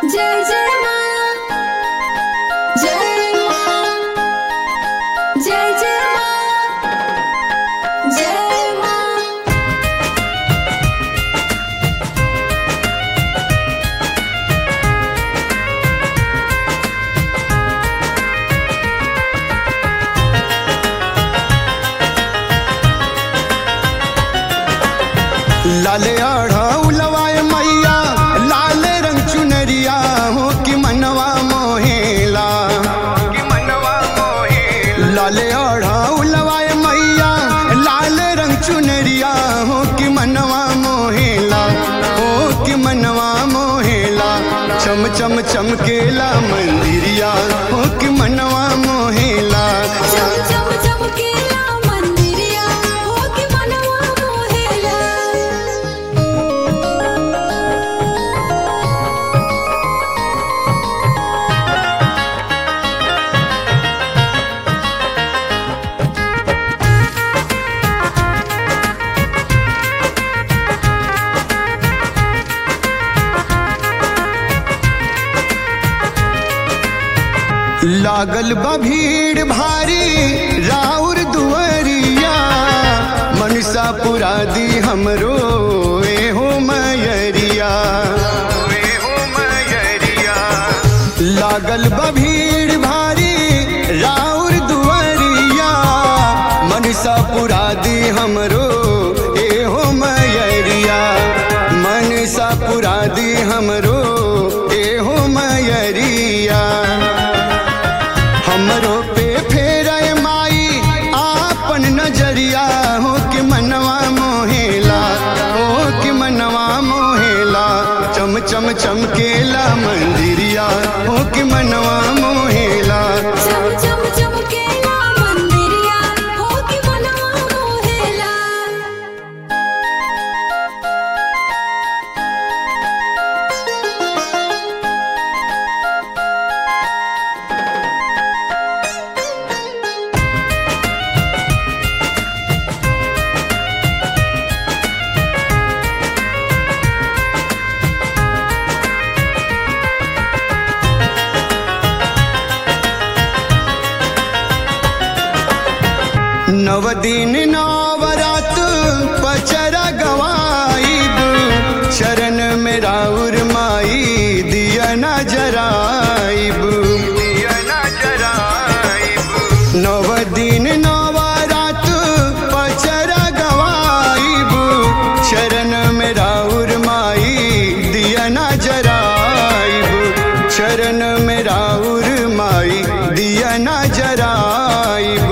जय जय माँ जय माँ जय जय माँ जय माँ लाले आढ़ा उलवाए मैया लाल रंग चुनरिया हो कि मनवा मोहेला लाले आढ़ा उलवाए मैया लाल रंग चुनरिया हो कि मनवा मोहेला हो कि मनवा मोहेला चम चम चमकेला मंदिरिया हो कि मनवा मोहेला चम चम चमकेला मंदिरिया हो कि मनवा मोहेला लागल बा भीड़ भारी राउर दुअरिया मनसा पुरा दी हमरो ए हो मयरिया लागल बा भीड़ भारी राउर दुअरिया मनसा पुरा दी हमरो ए हो मयरिया मनसा पुरा दी हमरो ए हो मयरिया हमरो पे फेर माई आपन नजरिया हो कि मनवा मोहेला हो कि मनवा मोहेला चम चम चमकेला मंदिरिया हो कि मनवा मोहेला चम चम चमकेला मंदिरिया हो कि मनवा मोहेला नव दिन नवरात पचरा गवाईब शरण में राउर माई दिया न जराइब नव दिन नवरात पचरा गवाईब शरण में राउर माई दिया न जराइब शरण में राउर माई दिया न जराइब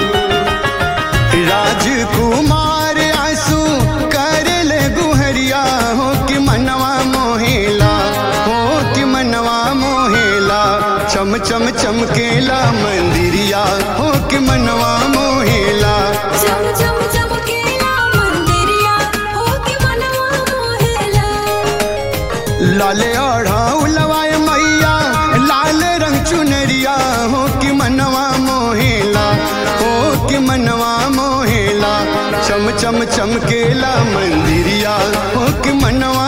राजकुमार आंसू कर ले गुहरिया हो कि मनवा मोहेला हो कि मनवा मोहेला चम चम चमकेला मंदिरिया हो कि मनवा मोहेला चम चम चमकेला मंदिरिया हो कि मनवा मोहेला लाले आढ़ा उलवाए मैया लाल रंग चुनरिया हो कि मनवा मोहेला हो कि मनवा मोहेला चम चम चमकेला मंदिरिया हो कि मनवा